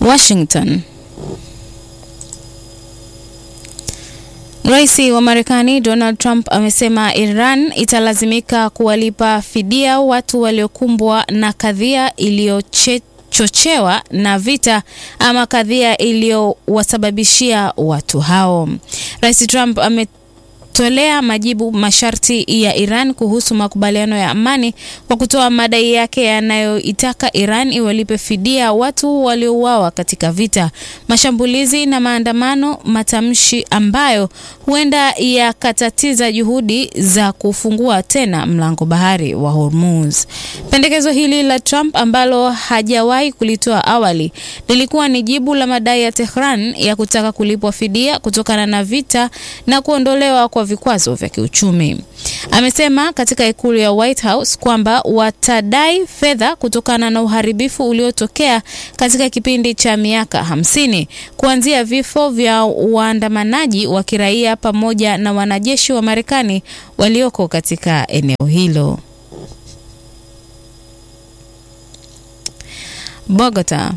Washington. Rais wa Marekani Donald Trump amesema Iran italazimika kuwalipa fidia watu waliokumbwa na kadhia iliyochochewa na vita ama kadhia iliyowasababishia watu hao. Rais Trump ame tolea majibu masharti ya Iran kuhusu makubaliano ya amani kwa kutoa madai yake yanayoitaka Iran iwalipe fidia watu waliouawa katika vita, mashambulizi na maandamano, matamshi ambayo huenda yakatatiza juhudi za kufungua tena mlango bahari wa Hormuz. Pendekezo hili la Trump ambalo hajawahi kulitoa awali lilikuwa ni jibu la madai ya Tehran ya kutaka kulipwa fidia kutokana na vita na kuondolewa kwa vikwazo vya kiuchumi. Amesema katika ikulu ya White House kwamba watadai fedha kutokana na uharibifu uliotokea katika kipindi cha miaka hamsini kuanzia vifo vya waandamanaji wa kiraia pamoja na wanajeshi wa Marekani walioko katika eneo hilo. Bogota.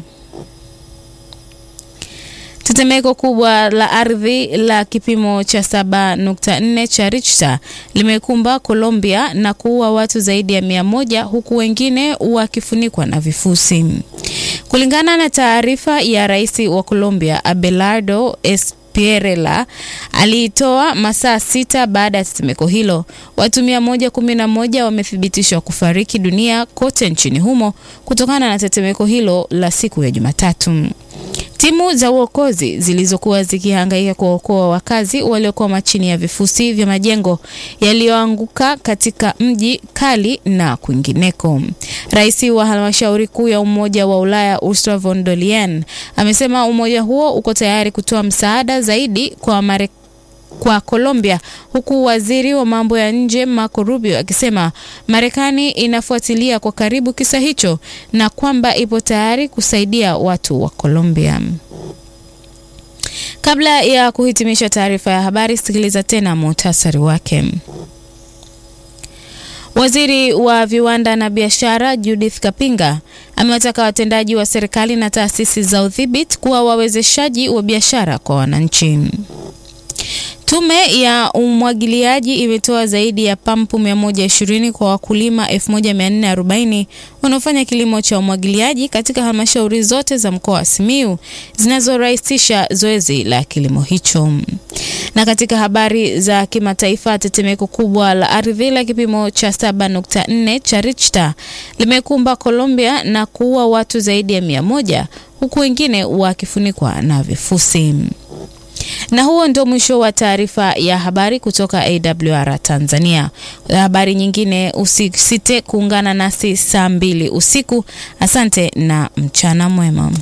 Tetemeko kubwa la ardhi la kipimo cha 7.4 cha Richter limekumba Colombia na kuua watu zaidi ya mia moja huku wengine wakifunikwa na vifusi. Kulingana na taarifa ya rais wa Colombia Abelardo Espierela aliitoa masaa sita baada ya tetemeko hilo. Watu 111 wamethibitishwa kufariki dunia kote nchini humo kutokana na tetemeko hilo la siku ya Jumatatu. Timu za uokozi zilizokuwa zikihangaika kuokoa wakazi waliokwama chini ya vifusi vya majengo yaliyoanguka katika mji Kali na kwingineko. Rais wa halmashauri kuu ya Umoja wa Ulaya Ursula von der Leyen amesema umoja huo uko tayari kutoa msaada zaidi kwa Marekani kwa Colombia huku waziri wa mambo ya nje Marco Rubio akisema Marekani inafuatilia kwa karibu kisa hicho na kwamba ipo tayari kusaidia watu wa Colombia. Kabla ya kuhitimisha taarifa ya habari, sikiliza tena muhtasari wake. Waziri wa viwanda na biashara Judith Kapinga amewataka watendaji wa serikali na taasisi za udhibiti kuwa wawezeshaji wa biashara kwa wananchi. Tume ya umwagiliaji imetoa zaidi ya pampu 120 kwa wakulima 1440 wanaofanya kilimo cha umwagiliaji katika halmashauri zote za mkoa wa Simiyu zinazorahisisha zoezi la kilimo hicho. Na katika habari za kimataifa, tetemeko kubwa la ardhi la kipimo cha 7.4 cha Richter limekumba Colombia na kuua watu zaidi ya 100 huku wengine wakifunikwa na vifusi. Na huo ndio mwisho wa taarifa ya habari kutoka AWR Tanzania. Habari nyingine usisite kuungana nasi saa mbili usiku. Asante na mchana mwema.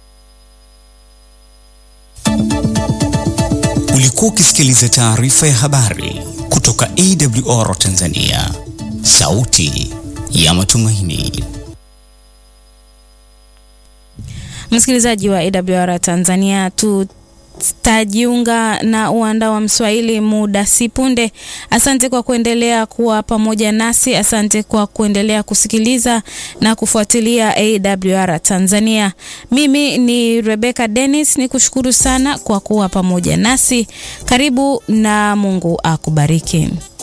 Ulikuwa ukisikiliza taarifa ya habari kutoka AWR Tanzania, sauti ya matumaini. Msikilizaji wa AWR Tanzania tu tajiunga na uwanda wa Mswahili muda si punde. Asante kwa kuendelea kuwa pamoja nasi, asante kwa kuendelea kusikiliza na kufuatilia AWR Tanzania. Mimi ni Rebecca Dennis, ni kushukuru sana kwa kuwa pamoja nasi. Karibu na Mungu akubariki.